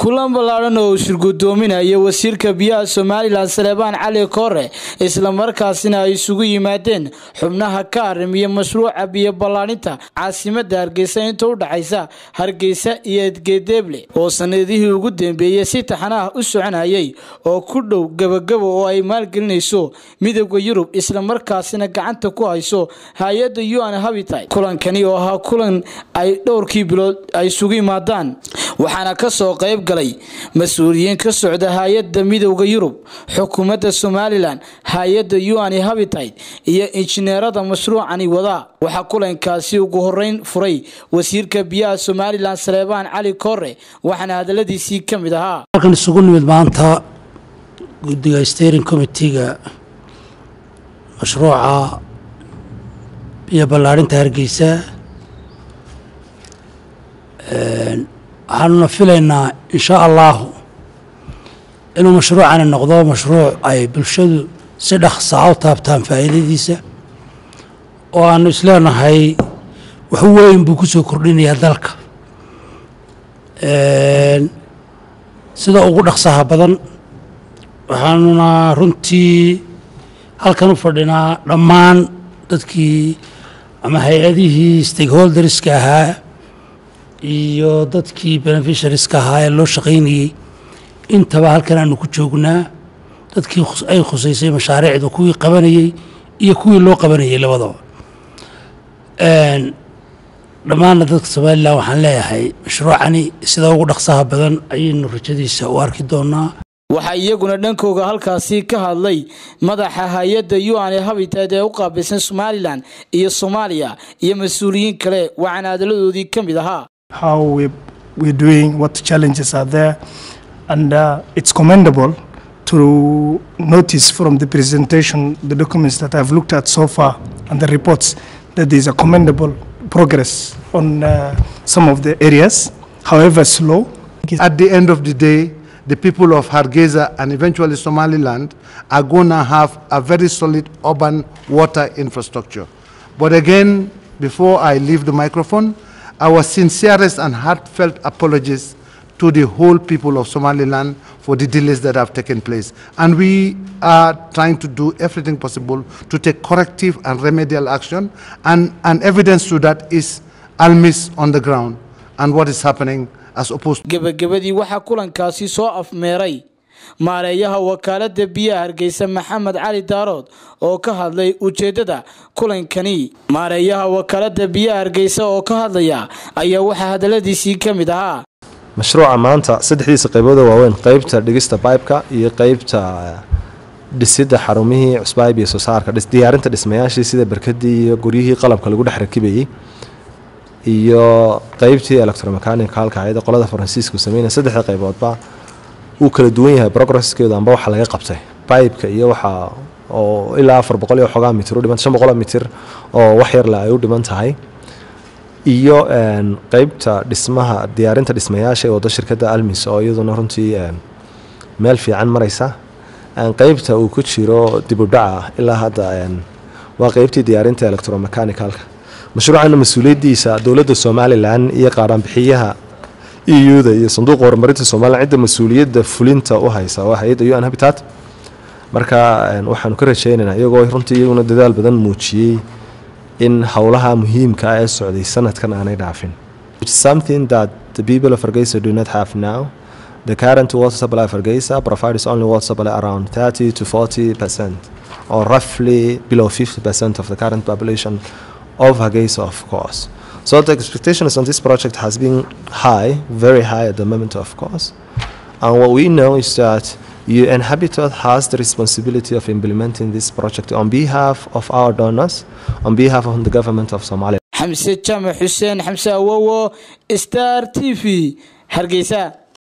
kulan ballaadhan oo uu shirgudoominaya wasiirka biyaha somalilan saleebaan cali koore islamarkaasina ay isugu yimaadeen xubnaha ka arrimiya mashruuca biyo ballaadhinta caasimada hargeysa inta u dhaxaysa hargeysa iyo edgedeeble oo sanadihii ugu dambeeyey si taxanaah u soconayay oo ku dhow gabagabo oo ay maalgelinayso midooda yurub islamarkaasina gacanta ku hayso hay-adda un habitat kulankani oo ahaa kulan ay dhowrkii bilood ay isugu yimaadaan waxaana kasoo qayb galay mas-uuliyiin ka socda hay-adda midooda yurub xukuumadda somalilan hay-adda un habitat iyo injineerada mashruucani wadaa waxaa kulankaasi ugu horeyn furay wasiirka biyaha somalilan saleebaan cali koore waxaana hadaladiisii ka mid ahaa halkan isugu nimid maanta guddiga steering committeega mashruuca biyo ballaadhinta hargeysa waxaanuna filaynaa insha allahu inuu mashruucani noqdo mashruuc ay bulshadu si dhaqsaa u taabtaan faa'iidadiisa oo aanu isleenahay wax weyn buu ku soo kordhinayaa dalka sida ugu dhaqsaha badan waxaanuna runtii halkan u fadhinaa dhammaan dadkii ama hay-adihii stakeholderska ahaa iyo dadkii beneficiariska ahaa ee loo shaqaynayey intaba halkan aanu ku joognaa dadkii ay khusaysay mashaariicdu kuwii qabanayey iyo kuwii loo qabanayey labadaba dhammaanna dadka somalilan waxaan leeyahay mashruucani sida ugu dhaqsaha badan ayaynu rajadiisa u arki doonaa waxaa iyaguna dhankooga halkaasi ka hadlay madaxa hay-adda un habitat ee u qaabilsan somalilan iyo soomaaliya iyo mas-uuliyiin kale waxaana hadaladoodii ka mid ahaa how we, we're doing, what challenges are there. And uh, it's commendable to notice from the presentation, the documents that I've looked at so far and the reports, that there's a commendable progress on uh, some of the areas, however slow. At the end of the day, the people of Hargeisa and eventually Somaliland are going to have a very solid urban water infrastructure. But again, before I leave the microphone, our sincerest and heartfelt apologies to the whole people of Somaliland for the delays that have taken place. And we are trying to do everything possible to take corrective and remedial action. And, and evidence to that is ALMIS on the ground and what is happening as opposed gebagabadii waxaa kulankaasi soo afmeeray maareeyaha wakaalada biyaha hargeysa maxamed cali daarood oo ka hadlay ujeedada kulankani maareeyaha wakaalada biyaha hargeysa oo ka hadlaya ayaa waxaa hadaladiisii ka mid ahaa mashruuca maanta saddexdiisa qaybooda waaweyn qeybta dhigista baybka iyo qeybta dhisidda xarumihii cusbaayb iyo soosaarka diyaarinta dhismayaashii sida barkadii iyo guryihii qalabka lagu dhex rakibayey iyo qeybtii electromechanical-ka ayada qolada faransiisku sameynaya saddexda qayboodba wuu kala duwan yahay progresskeedu amba waxa laga qabtay bibeka iyo waxa oo ilaa afar boqol iyo xoogaa mitir u dhiman shan boqoloo mitir oo wax yarle ay u dhiman tahay iyo qeybta dhismaha diyaarinta dhismayaasha ee wado shirkadda almis oo iyaduna runtii meel fiican maraysa qeybta uu ku jiro dibudhaca ilaa hadda waa qeybtii diyaarinta electromechanicalka mashruucana mas-uuliyaddiisa dowladda somalilan iyo qaaraanbixiyaha euda iyo sanduuqa horumarinta somalilan cidda mas-uuliyadda fulinta u haysa waa hay-adda un habitat marka waxaanu ka rajaynaynaa iyagoo runtii iyaguna dadaal badan muujiyey in howlaha muhiimka ah ee socday sanadkan aanay dhaafin something that the people of Hargeisa do not have now the current water supply of Hargeisa provides only water supply around 30 to 40 percent or roughly below 50 percent of the current population of Hargeisa of course so the expectations on this project has been high very high at the moment of course and what we know is that UN Habitat has the responsibility of implementing this project on behalf of our donors, on behalf of the government of Somalia. xamse jaamac xuseen xamse awowo star t v hargeysa